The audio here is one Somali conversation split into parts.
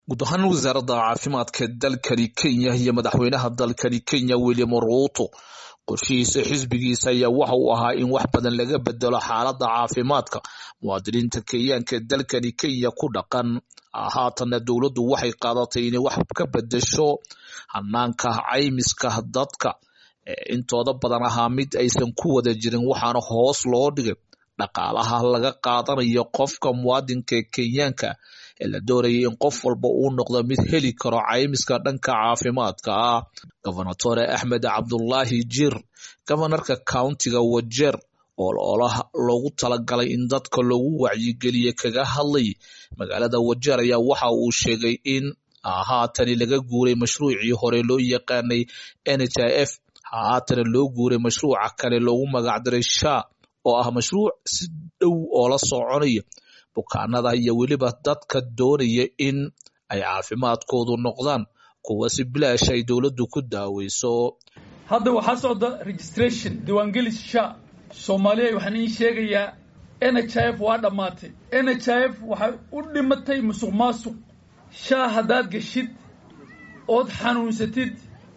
guud ahaan wasaaradda caafimaadka dalkani kenya iyo madaxweynaha dalkani kenya william ruuto qorshihiisa xisbigiisa ayaa waxa uu ahaa in wax badan laga bedelo xaaladda caafimaadka muwaadiniinta kenyaanka ee dalkani kenya ku dhaqan haatanna dowladdu waxay qaadatay inay wax ka bedesho hanaanka caymiska dadka intooda badan ahaa mid aysan ku wada jirin waxaana hoos loo dhigay dhaqaalaha laga qaadanayo qofka muwaadinka ee kenyaanka ee la doonayay in qof walba uu noqdo mid heli karo caymiska dhanka caafimaadka ah gobernatore axmed cabdulaahi jir gobanarka countiga wajeer oo olaha loogu talagalay in dadka loogu wacyigeliye kaga hadlay magaalada wajeer ayaa waxa uu sheegay in haatani laga guuray mashruucii hore loo yaqaanay n h i f haatana loo guuray mashruuca kale loogu magacdaray sha oo ah mashruuc si dhow oo la soconaya bukaanada iyo weliba dadka doonaya in ay caafimaadkoodu noqdaan kuwa si bilaash ay dowladdu ku daaweyso hadda waxaa socda registration diiwaangelis sha soomaaliya waxaan iin sheegayaa n h i f waa dhammaatay n h i f waxay u dhimatay musuq maasuq sha haddaad geshid ood xanuunsatid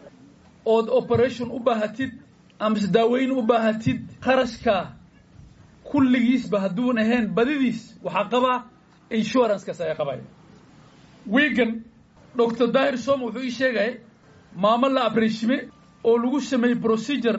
ood operation u baahatid amase daaweyn u baahatid kharashka kulligiisba hadduun ahayn badidiis waxaa qabaa insurancekaas ayaa qabaya wiigan doctor dahir som wuxuu ii sheegaya maamo la abreshime oo lagu sameeyey procedure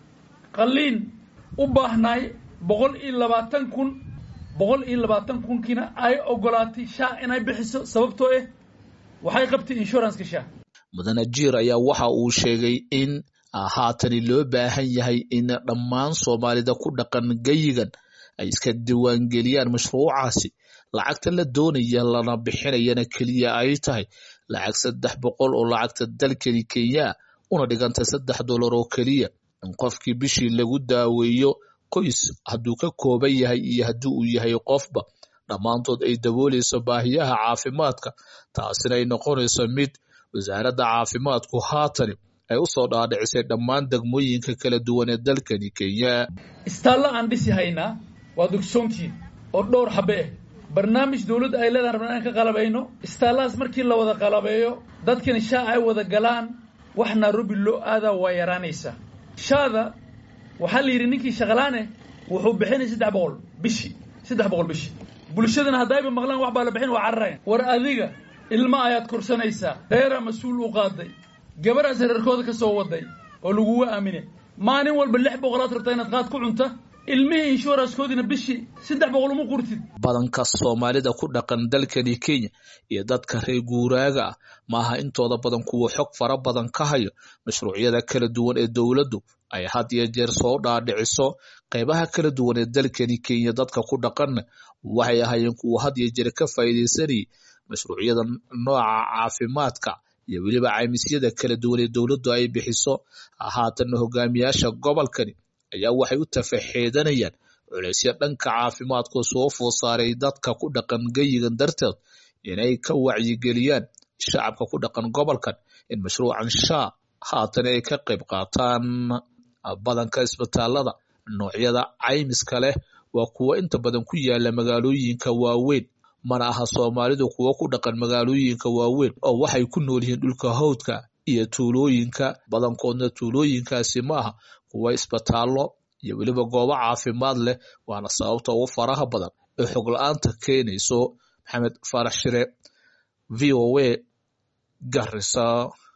qalliin u baahnaay boqol iyo labaatan kun boqol iyo labaatan kunkiina ay ogolaatay sha inay bixiso sababtoo ah waxay qabtay insuranceka sha mudane jiir ayaa waxa uu sheegay in haatani loo baahan yahay in dhammaan soomaalida ku dhaqan geyigan ay iska diiwaangeliyaan mashruucaasi lacagta la doonaya lana bixinayana keliya ay tahay lacag saddex boqol oo lacagta dalkani kenya una dhiganta saddex dollar oo keliya in qofkii bishii lagu daaweeyo qoys hadduu ka kooban yahay iyo haddii uu yahay qofba dhammaantood ay dabooleyso baahiyaha caafimaadka taasina ay noqonayso mid wasaaradda caafimaadku haatani ay usoo dhaadhicisay dhammaan degmooyinka kala duwan ee dalkani kenya istaalla aan dhisi haynaa waa dugsoontiin oo dhowr xabe ah barnaamij dowladda ay leedahan rabnaa inaan ka qalabayno istaallahaas markii la wada qalabeeyo dadkani shaa ay wada galaan wax nairobi loo aadaa waa yaraanaysaa shaada waxaa la yidhi ninkii shaqalaane wuxuu bixinay saddex boqol bishii saddex boqol bishii bulshadana haddayba maqlaan wax baa la bixin waa cararayan war adiga ilma ayaad korsanaysaa reeraa mas-uul u qaaday gabadhaas reerkooda ka soo waday oo laguga aamine maalin walba lix boqolaad rabtaa inaad qaad ku cunta ilmihii inshuranskoodina bishii saddex boqol uma qurtid badanka soomaalida ku dhaqan dalkani kenya iyo dadka reer guuraaga ah maaha intooda badan kuwa xog fara badan ka hayo mashruucyada kala duwan ee dowladdu ay had iyo jeer soo dhaadhiciso qeybaha kala duwan ee dalkani kenya dadka ku dhaqanna waxay ahaayeen kuwa had iyo jeer ka faa'iidaysanayay mashruucyada nooca caafimaadka iyo weliba caymisyada kala duwan ee dowladdu ay bixiso haatanna hogaamiyaasha gobolkani ayaa waxay u tafaxeedanayaan culeysyo dhanka caafimaadku soo food saaray dadka ku dhaqan geyigan darteed inay ka wacyigeliyaan shacabka ku dhaqan gobolkan in mashruucan shaa haatan ay ka qayb qaataan badanka isbitaalada noocyada caymiska leh waa kuwo inta badan ku yaala magaalooyinka waaweyn mana aha soomaalidu kuwo ku dhaqan magaalooyinka waaweyn oo waxay ku nool yihiin dhulka hawdka iyo tuulooyinka badankoodna tuulooyinkaasi ma aha kuwa isbitaallo iyo weliba goobo caafimaad leh waana sababta ugu faraha badan ee xog la-aanta keenayso maxamed faarax shire v o a garisa